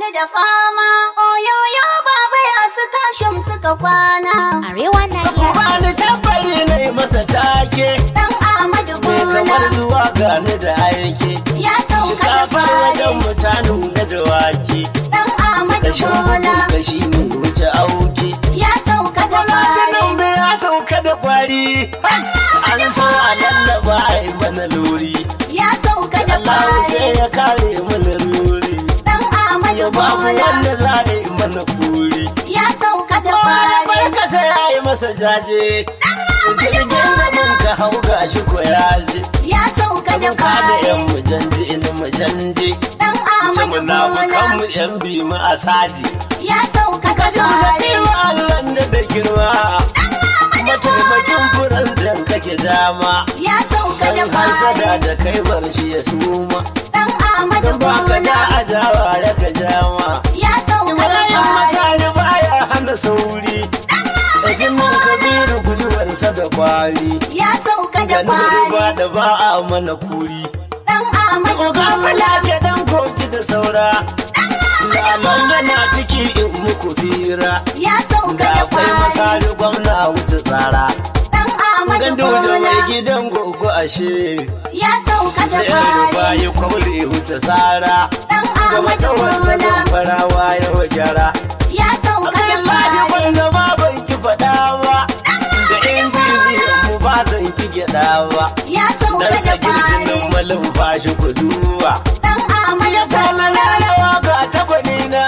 da fama oyoyo baba ya su kashim suka kwana Arewa Nigeria. Bani tabbari ne masa take dan Ahmadu mai Bola kamar zuwa gani da aiki ya sauka da Shikafar wajen fari mutanu da dawaki dan Ahmadu Kashin Bola mutum kashi ne wuce auki ya sauka da fari Gwamnatin bai ya sauka da kwari An so a lallaba a yi mana lori ya sauka da Allah sai fari ya kare mana lori dan Ahmadu Ya babu Bola wanda za a yi mana kuri ya sauka da Wani fari kasa ya yi masa jaje Jirgin gaban ka hau gashi ko ya je ya sauka da Ka da yan fari mujandi ina mujandi dan Ce Ahmadu munafukan Bola mu yan bi mu a saji ya sauka da Ka fari wa Allah da da girma Mataimakin furan dan kake dama ya sauka da Kan hasada fari da kai bar shi ya suma dan Ahmadu Dan baka da Bola adawa ya ka jama ya sauka da Ibrahim fari Masari baya hana sauri Da jinin kabiru gwiwarsa da kwari ya sauka da Ganin riba fari da ba a mana kuri dan Ahmadu Uga Bola falake dan koki da saura Lalon yana ciki in muku fira ya sauka Ga da akwai fari masari gwamna wuce tsara dan Ahmadu Gandu da mai Bola gidan gogo ashe ya sauka da Sai rufa fari yi kwaure wuce tsara dan Ga Ahmadu mata wanda Bola zan farawa ya gyara ya sauka da Akan laji ban fari zama ban ki faɗa ba Da injiniyan mu ba zan ki gyaɗa ba ya sauka Dan da sakin fari jinin malin fashi ku duba dan Ahmadu Ya tana Bola lalawa ga takwani na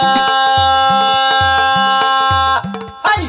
Hai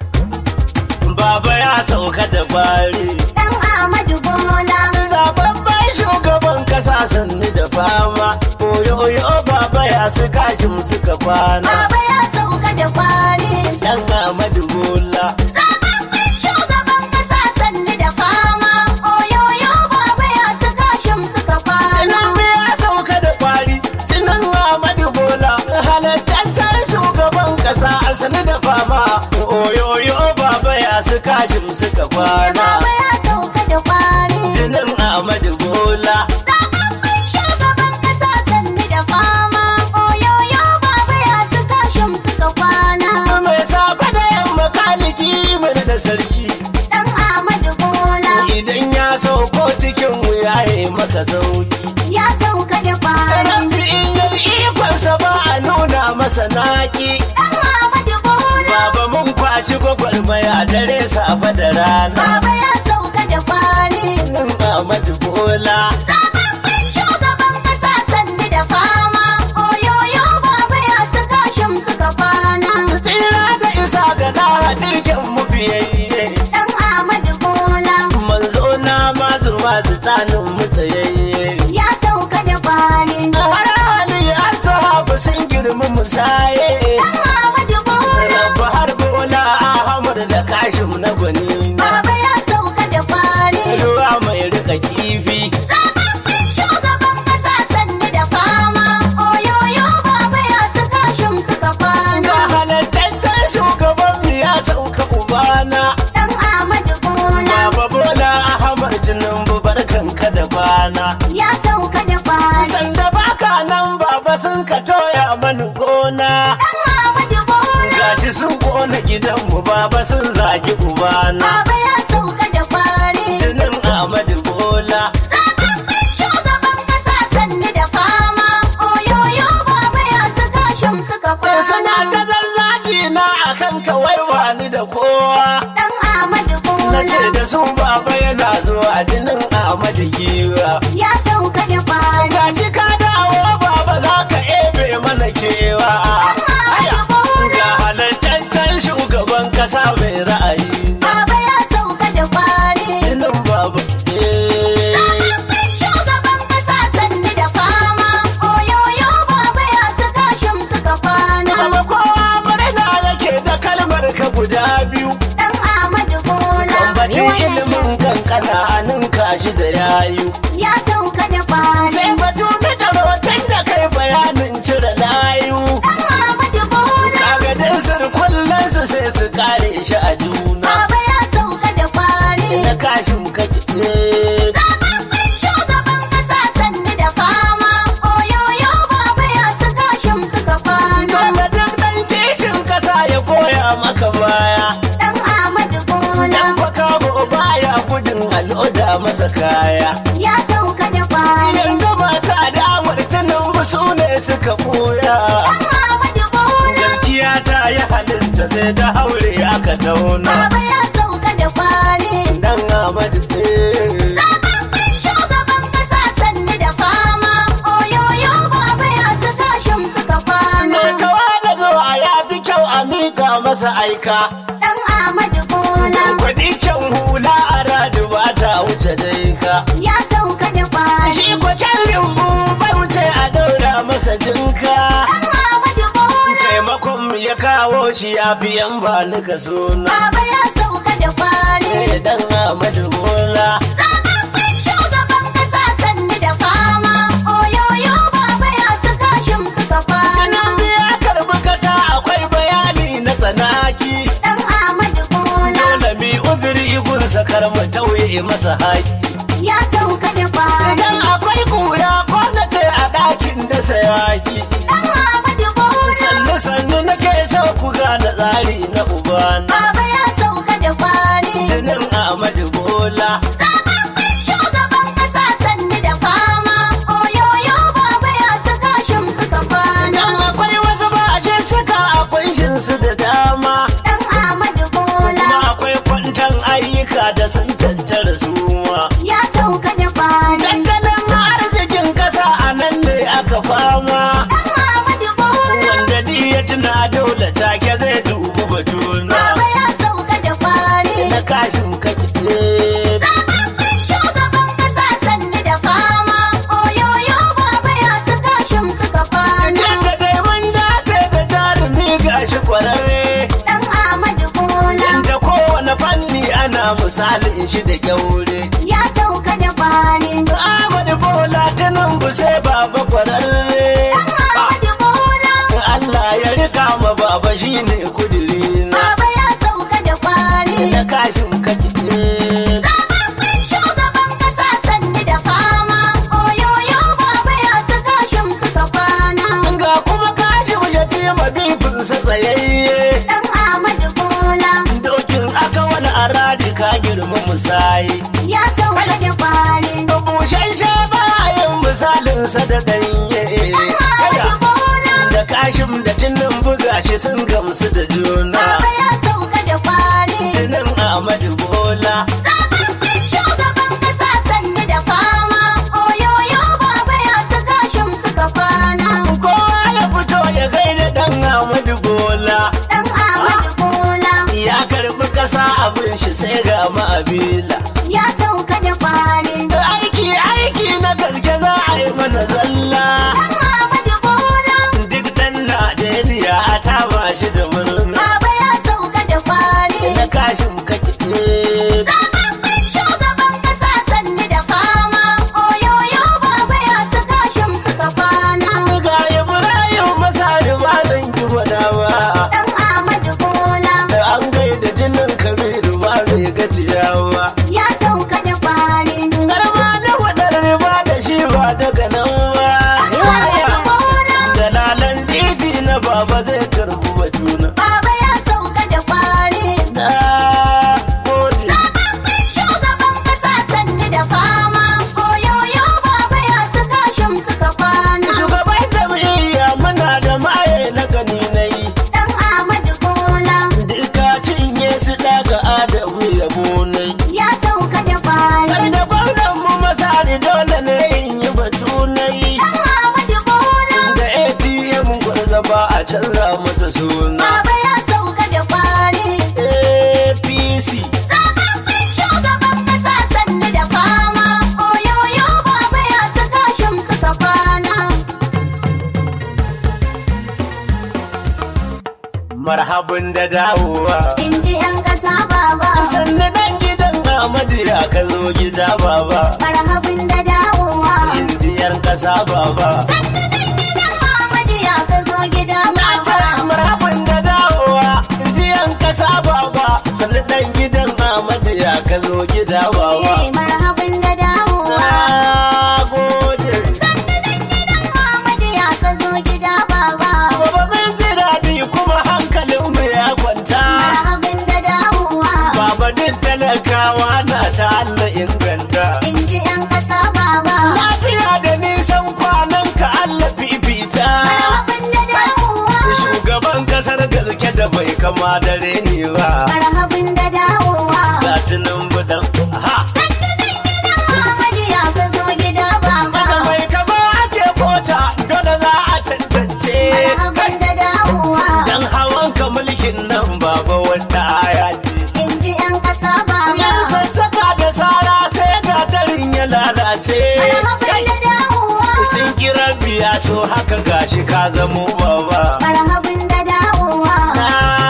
Baba ya sauka da bari dan Ahmadu Bola Zababben shugaban kasa sanni da fama Oyo-oyo baba ya su kashin suka kwana baba ya sauka da fari Dan Ahmadu Bola Zababben shugaban kasa sanni da fama oyoyo baba ya su kashim suka kwana Tinubu ya sauka da kwari Tinan Ahmadu Bola Halattaccen shugaban kasa asali da fama Oyo-oyo baba ya su kashin suka kwana baba ya sauka da fari Tinan Ahmadu Bola Zababben shugaban kasa sanni da fama oyoyo baba ya su kashim suka kwana Mai safa da yamma kaliki mana da sarki dan Ahmadu Bola Idan ya sauko cikin wuya ya yi maka sauki ya sauka da fari Rabbi in yi ikonsa ba a nuna masa naki dan Ahmadu Bola Baba mun kwashi gwagwarmaya dare safa da rana baba ya sauka da fari Nan Ahmadu Bola Zababben shugaban kasa sanni da fama oyoyo baba ya su kashim suka kwana Tsira da isa ga da jirgin mu biyayye dan Ahmadu Bola Manzo na mazu mazu tsanin mu tsayayye ya sauka da fari Har hali har sahabu sun girmi musaye dan Ahmadu Bola Rabba har bola Ahmad da kashim na gwani baba ya sauka da fari Ruwa mai rika kifi Zababben shugaban kasa sanni da fama oyoyo baba ya su kashim suka Ga kwana halattaccen shugaban mu ya sauka ubana dan Ahmadu Bola Baba bola Ahmad Tinubu barkan ka da bana ya sauka da fari Sanda baka nan baba sun ka toya mani gona dan Ahmadu Bola Gashi sun kona gidanmu baba sun zagi ubana baba ya sauka da fari Jinin Ahmadu Bola Zababben shugaban kasa sanni da fama oyoyo baba ya su kashim suka Sana kwana ta zazzagi na akan kawai wani da kowa dan Ahmadu Na ce Bola da su baba yana zuwa jinin Ahmadu Giwa ya sauka da fari Gashi ka dawo baba za ka ebe mana kewa Aya, Ga halattaccen shugaban kasa mai ra'ayi baba ya sauka da fari Jinin baba eh. Zababben shugaban kasa sanni da fama oyoyo baba ya su kashim suka kwana Baba kowa murna yake da kalmar ka guda biyu dan Ahmadu Bola Bambatin ilimin kankana a ninka shi da yayu ya sauka da fari Sai batu na tsarotan da kai bayanin cire layu dan Ahmadu Bola Kagadin sirkullen su sai su kare shi a juna baba ya sauka da fari Na kashin kake eh. Zababben shugaban kasa sanni da fama oyoyo baba ya su kashim suka suka ɓuya Dan Ahmadu Bola. gaskiya ta yi halitta sai ta haure aka tauna Baba ya sauka da kwari. dan Ahmadu eh. Zababben shugaban kasa sannu da fama. Oyoyo baba ya saka shim suka kwana. mai kawa da zuwa ya fi kyau a miƙa masa aika Dan Ahmadu Bola. Kwaɗi kyan hula a radu ba ta wuce dai ka. Ya sauka da kwari. Shi kwaken limbu bai wuce a daura masa jinka. Dan Ahmadu Bola. Taimakon ya kawo shi ya fi yan ba ni ka suna. Baba ya sauka da kwari. Dan Ahmadu Bola. Zababben shugaban kasa sannu da fama. Oyoyo baba ya saka shim suka kwana. Tunan ya karbi kasa akwai bayani na tsanaki. Dan Ahmadu Bola. Dole mi uzuri igunsa kar mu tauye masa haƙi. Ya sauka da kwari. Idan akwai kura ko na ce a ɗakin da sayaki. Dan Ahmadu Bola. sannu sannu nake so ku gane tsari na ubana Baba ya sauka da kwari. jinin Ahmadu Bola Zababben shugaban kasa sannu da fama. Oyoyo baba ya saka shim suka kwana. dan akwai wasu ba a cika a kunshin su da dama Dan Ahmadu Bola. kuma akwai kwantan ayyuka da sun tattara suma Ya sauka da kwari. tattalin arzikin kasa a nan ne aka fama Dan Ahmadu Bola. wanda di ya tuna dole take zai dubi batuna Baba ya sauka da kwari. na kashin kake Zababben shugaban kasa sannu da fama. Oyoyo baba ya saka shim suka kwana. Yadda dai mun dace da jarumi gashi kwararre Dan Ahmadu Bola. Da kowane fanni ana misalin shi da kyaure. Ya sauka da kwari. Ahmad Bola ta nan bu sai baba kwararre. Dan Ahmadu Bola. Allah ya rika ma baba shine kudirina. Baba ya sauka da kwari. Da kashin kake. Zababben shugaban kasa sannu da fama. Oyoyo baba ya saka shim suka kwana. Ga kuma kashin shatima bifinsa tsayayye. Dan Ahmadu Bola. Dokin aka wani aradi ka girma musayi. Ya sauka da kwari. Bushen sha bayan misalinsa da danye. Dan Ahmadu Bola. Da kashin da tunan buga shi sun gamsu da juna. Baba ya sauka da kwari. Tunan Ahmadu Bola. Zababben shugaban kasa sannu da fama. Oyoyo baba ya saka shim suka kwana. Kowa ya fito ya gaida dan Ahmadu Bola. Dan Ahmadu Bola. Ya karbi kasa abin shi sai ga ma'abila. Ya sauka da kwari. Aiki aiki na gaske za a yi mana zalla. Dan Ahmadu Bola. Duk dan Najeriya a taba shi da murna. Baba ya sauka da kwari. Na kashin kake. Zababben shugaban kasa sannu da fama. Oyoyo baba ya saka shim suka kwana. Ga Ibrahim Masari ba zan ki gwada ba. Dan Ahmadu Bola. Da an gaida jinin Kabiru ba zai gajiya ba. Ya sauka da kwari. Garma na wadar riba da shi ba daga nan ba. Ahmadu Bola. Dalalan titi na baba zai karbi batuna. Baba ya sauka da kwari. Na gode. Zababben shugaban kasa sannu da fama. Oyoyo baba ya saka shim suka kwana. Shugaban jam'iyya muna da maye na gani na yi. Dan Ahmadu Bola. Duka cinye su daga adamu ya bonai. Ya sauka da kwari. Kai da gwamnan mu masari dole ne in yi batu na yi. Dan Ahmadu Bola. Da ATM gwarza ba a canza masa suna. Baba ya sauka da kwari. APC. Zababben shugaban kasa sannu da fama. Oyoyo baba ya saka shim suka kwana. Marhabin da dawowa. In ji 'yan ƙasa baba. Sannan dan gidan Ahmadu ya ka zo gida baba. Marhabin da dawowa. Injiyar kasa baba. Sannu dan gidan Muhammadu ya ka zo gida Na ce baba. marhabin da dawowa. Injiyan kasa baba. Sannan dan gidan Ahmadu ya ka zo gida baba. Eh, marhabin da dawowa. Na gode. Sannu dan gidan Muhammadu ya ka zo gida baba. Baba mun ji daɗi kuma hankalinmu ya kwanta. Marhabin da dawowa. Baba duk talakawa na ta Allah inganta. In ji 'yan ƙasa baba. Lafiya da nisan kwanan ka Allah fifita. kama da reni ba marhabin da dawowa ga tunan budan ha sannan gidan Muhammadu ya ka zo gida baba da mai kama ake kota dole za a tantance marhabin da dawowa dan hawan ka mulkin nan baba wata aya ce in ji 'yan ƙasa baba yan sassaka da sara sai gatarin ya lalace marhabin da dawowa sun kira biya so haka gashi ka zamo baba marhabin da dawowa na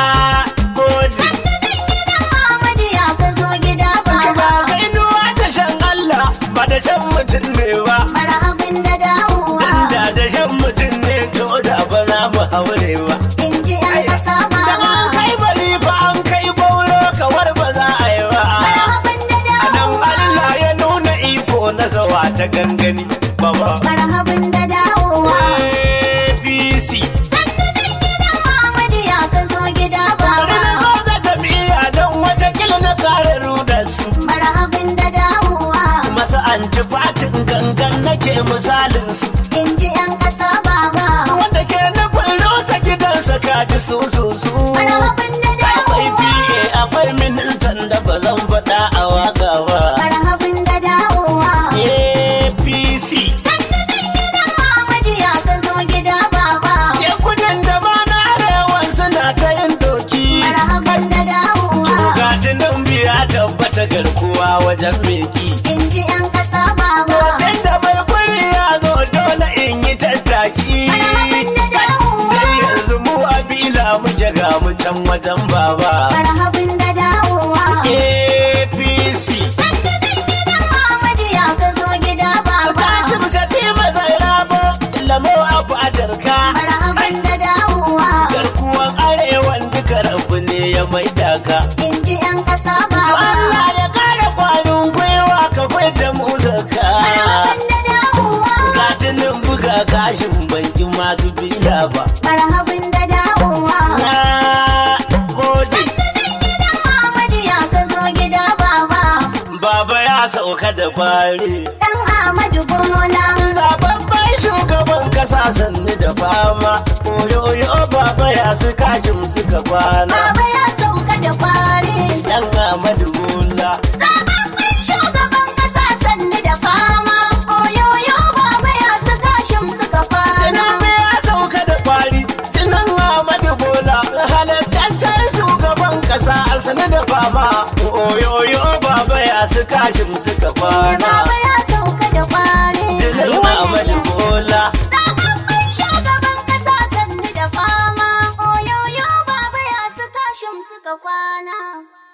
gode gidan Muhammadu ya ka zo gida baba kai nuwa da shan Allah ba da shan mutum ne ba marhabin da dawowa da da shan mutum ne to da ba za mu haure ba in ji 'yan ƙasa da baba an kai bari fa an kai bauro kawar ba za a yi ba marhabin da nan dawowa Allah ya nuna iko na zawa ta gangani baba marhabin da dawowa APC sannan gidan Muhammadu ya ka zo gida bari na baba zo da tafiya don watakila na kare rudar su marhabin da dawowa masu antifatin gangan nake misalin su in ji 'yan ƙasa baba wanda ke nufin rusa gidansa kaji su su su marhabin da akwai dawowa PA akwai ministan da ba zan faɗa a waka ba marhabin da dawowa APC sannan gidan Muhammadu ya ka zo gida baba ke kudin da ba na arewan suna ta yin doki marhabin da dawowa Gatinin biya tabbata garkuwa wajen meki in ji 'yan ƙasa baba Hoton da bai kuri ya zo dole in yi tattaki Marhaban da dawowa. Dai yanzu mu a bila muke ga mu can wajen baba marhabin da dawowa APC sannan gidan Muhammadu ya ka zo gida baba Tashi mu shati mazai rabo lamo abu a darka marhabin da dawowa Garkuwan arewan duka rabu ne ya mai daka in ji 'yan ƙasa baba Allah ya kara kwarin gwiwa ka fai da mu zaka marhabin da dawowa Gatinin buga gashin banki masu bila ba marhabin da dawowa Na gode sannan gidan Muhammadu ya ka zo gida baba Baba ya sauka da kwari dan Ahmadu Bola Zababban shugaban kasa sannu da fama Oyoyo baba ya su kashin suka kwana baba ya sauka da kwari Dan Ahmadu Bola Zababben shugaban kasa sannu da fama oyoyo baba ya saka shim suka fara Tinubu ya sauka da kwari Tinan Ahmadu Bola Halittaccen shugaban kasa sannu da fama Oyoyo baba ya su kashin suka kwana baba ya sauka da kwari Tinan Ahmadu Bola Zababben shugaban kasa sannu da fama oyoyo baba ya saka shim suka kwana